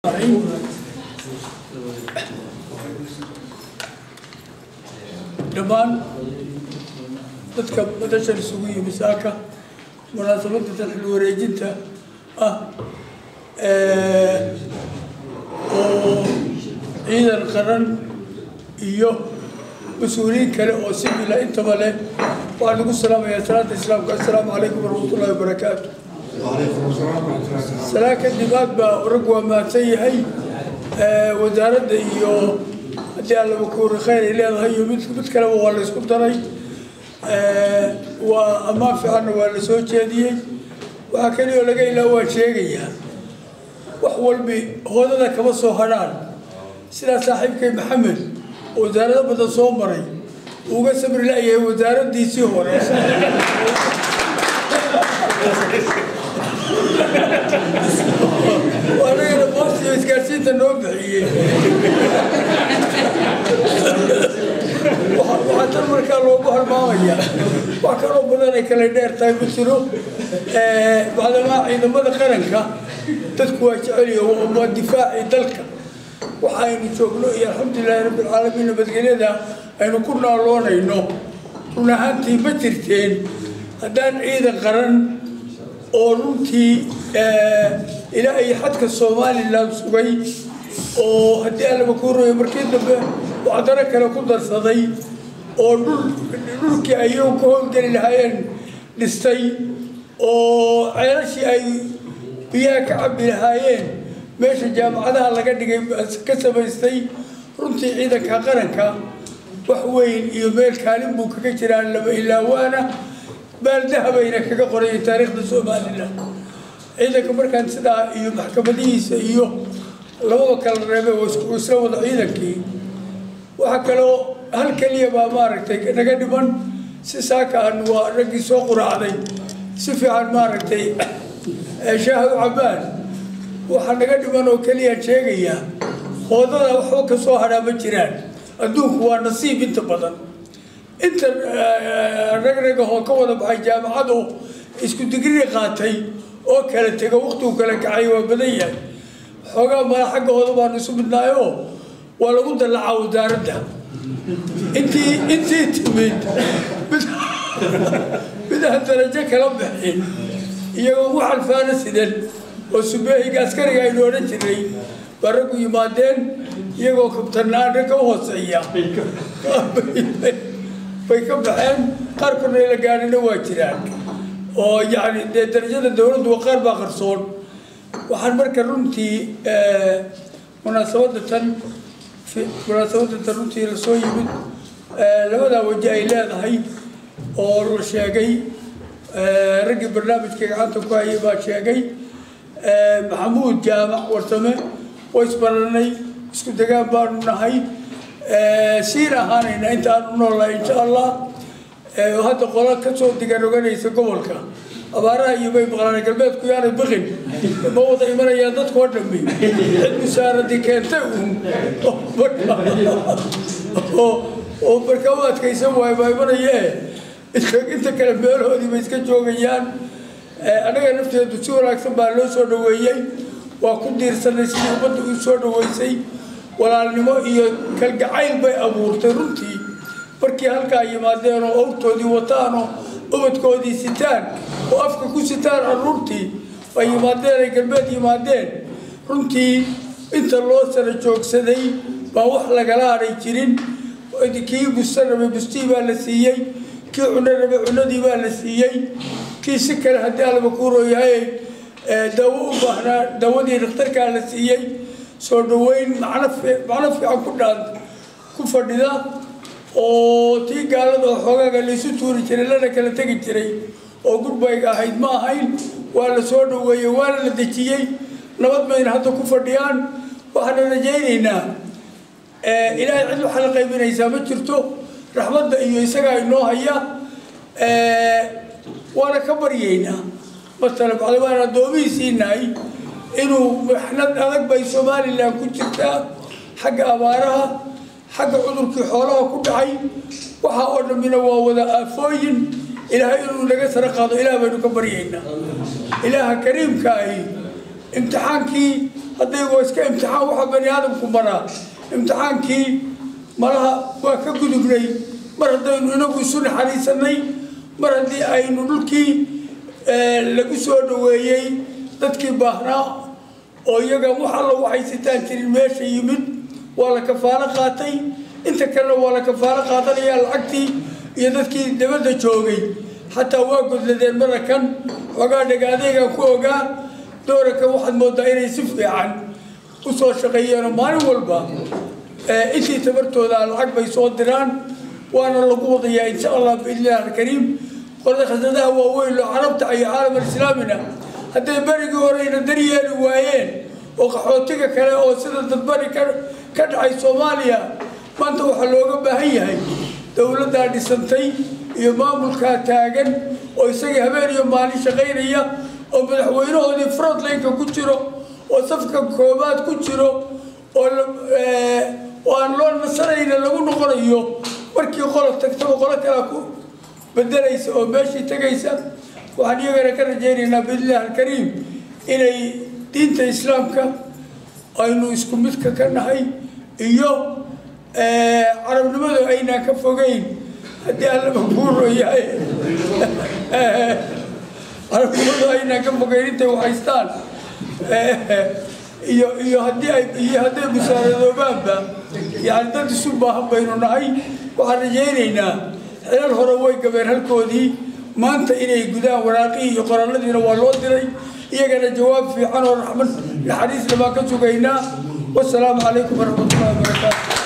dhammaan dadka madashan isugu yimi saaka munaasabadda xil wareejinta ah oo ciidan qaran iyo mas-uuliyiin kale oo sibila intaba leh waxaan lagu salaamayaa salaanta islaamka assalaamu calaykum waraxmatullahi wabarakaatu salaa kadib aad baa rag waa mahadsan yahay wasaaradda iyo haddii allaba kuuri khayr ay leedahay iyo mid mid kaleba waa la isku daray waa ammaan fiicanna waa la soo jeediyey waxaa keliya oo laga ilaa waan sheegayaa wax walbi hoodada kama soo hadhaan sidaa saaxiibkay maxamed oo wasaarado badan soo maray uga sabri la-yahay wasaaraddiisii hore anagana boostiyo isgaarsiinta noo bixiyey waxaa tan markaa loogu halmaamaya wax kaloo badan ay kala dheer tahay ma jiro bacdamaa ciidamada qaranka dadku waa jeceliyo waa difaaci dalka waxaynu joogno iyo alxamdulilahi rabbi alcaalamiin nabadgelyada aynu ku naaloonayno run ahaantii ma jirteen haddaan ciidan qaran oo runtii ilaa iyo xadka somalilan sugay oo haddii allaba ku royo markii dambe wacdaro kale ku darsaday oo dhul dhulkii ayagu ka howlgeli lahaayeen dhistay oo ceelashii ay biyaha ka cabbi lahaayeen meesha jaamacadaha laga dhigay ka samaystay runtii ciidanka qaranka wax weyn iyo meel kaalin buu kaga jiraa laba ilaawaana baaldahabayna kaga qoraya taariikhda somalilan ciidanka markaan sidaa iyo maxkamadihiisa iyo labada kala reebay oo isla wada ciidankii waxaa kaloo hal keliya baa maaragtay naga dhiman si saaka aan waa raggii soo quraacday si fiican maaragtay shaahad cabaan waxaa naga dhiman oo keliyaan sheegayaa hoodada waxba ka soo hadhaa ma jiraan adduunku waa nasiib inta badan inta rag ragahoo ka wada baxay jaamacadu isku digrii qaatay oo kala tego waqtigu kala kacay waa badan yahay xoogaa mala xaggahooda baanu isu midnaayoo waa lagu dallacaa wasaaradda intii intii timid midaan darajo kala bixin iyagoo ugu xalfaana sidan oo subeehiga askariga aynu odhan jirnay baa raggu yimaadeen iyagoo kabtanaan ragga u hooseeya bay ka baxeen qaarkoodna la gaadhina waa jiraan oo yacni dee darajada dowladdu waa qaar baa qarsoon waxaan marka runtii munaasabadda tan munaasabadda tan runtii lasoo yimid labadaa waje ay leedahay oo la sheegay raggii barnaamijka gacanta ku hayay baa sheegay maxamuud jaamac warsame way isbaranay isku degaan baanu nahay siin ahaanayna intaanu noolnahay insha allah hadda qola kasoo digaroganaysa gobolka abaaraha iyo bay maqlaan galbeedku yaanay biqin ma wada imanayaan dadkoo dhammi cid musaaradii keentay uun oo marka u adkaysan waayo baa imanayee inta kale meelahoodii bay iska joogayaan annaga nafteedu si wanaagsan baa loo soo dhaweeyey waa ku diirsanay sidii ummadda u soo dhaweysay walaalnimo iyo kalgacayl bay abuurtay runtii markii halkaa yimaadeen oo awrtoodii wataan oo ubadkoodii sitaan oo afka ku sitaan caruurtii ay yimaadeen ay galbeed yimaadeen runtii inta loo sara joogsaday baa wax lagala hadhay jirin kii busta rabay bustii baa la siiyey kii cuno rabay cunadii baa la siiyey kii si kale haddii alaba kuurooyahay dawo u baahnaa dawadii dhakhtarkaa la siiyey soo dhaweyn macno macno fiican ku dhaan ku fadhida oo tii gaalada oo xoogaaga laysu tuuri jiray lana kala tegi jiray oo gurbayga ahayd ma ahayn waa la soo dhaweeyey waana la dejiyey nabad bayna hadda ku fadhiyaan waxaana rajaynaynaa ilaahay cid waxaa la qaybinaysaa ma jirto raxmadda iyo isagaa inoo haya waana ka baryaynaa matala bacda waan addoomihiisii nahay inuu maxnad adag bay somalilan ku jirtaa xagga abaaraha xagga cudurkii xoolaha ku dhacay waxaa oo dhammina waa wada aafooyin ilaahay inuu naga sara qaado ilaah baynu ka baryaynaa ilaaha kariimka ahi imtixaankii haddayagoo iska imtixaan waxa bani aadamku maraa imtixaankii malaha waa ka gudubnay mar haddaynu inagu isu naxariisanay mar haddii aynu dhulkii lagu soo dhaweeyey dadkii baahnaa oo iyaga wax alla waxay sitaan jirin meesha yimid waa la kafaalo qaatay inta kalena waa la kafaalo qaadanayaa lacagtii iyo dadkii dabadda joogay xataa waa godladeen marakan xoogaa dhagaadeegaan ku ogaa doorankan waxaad moodaa inay si fiican u soo shaqeeyeenoo maalin walba intii tabartooda lacag bay soo diraan waana lagu wadayaa insha allah biidnillahi alkariim qolada khasnadaha waaweyn oo carabta iyo caalam alislaamina hadday berigii horeyna daryeeli waayeen oo qaxootiga kale oo sida dadbari ka ka dhacay soomaaliya maanta waxaa looga baahan yahay dowladdaa dhisantay iyo maamulkaa taagan oo isagii habeen iyo maalin shaqaynaya oo madaxweynahoodii frontlineka ku jiro oo safka koobaad ku jiro oo oo aan loo nasanayna lagu noqonayo markii qolo tagtaba qolo kalea ku bedelaysa oo meeshii tegaysa waxaan iyagana ka rajaynaynaa biidnillahi alkariim inay diinta islaamka aynu isku midka ka nahay iyo carabnimadu aynaan ka fogeyn haddii allaba kuuro yahay carabnimadu aynaan ka fogeyn intay waxhaystaan iyo iyo haddii ay iyo hadday musaaradoobaanba yani dad isu baahan baynu nahay waxaan rajaynaynaa xilal hore way gabeen halkoodii maanta inay gudaan waraaqihii iyo qoraaladiina waa loo diray iyagana jawaab fiican oo raxmad naxariisna baan ka sugaynaa wasalaamu calaykum waraxmatullahi wabarakaatu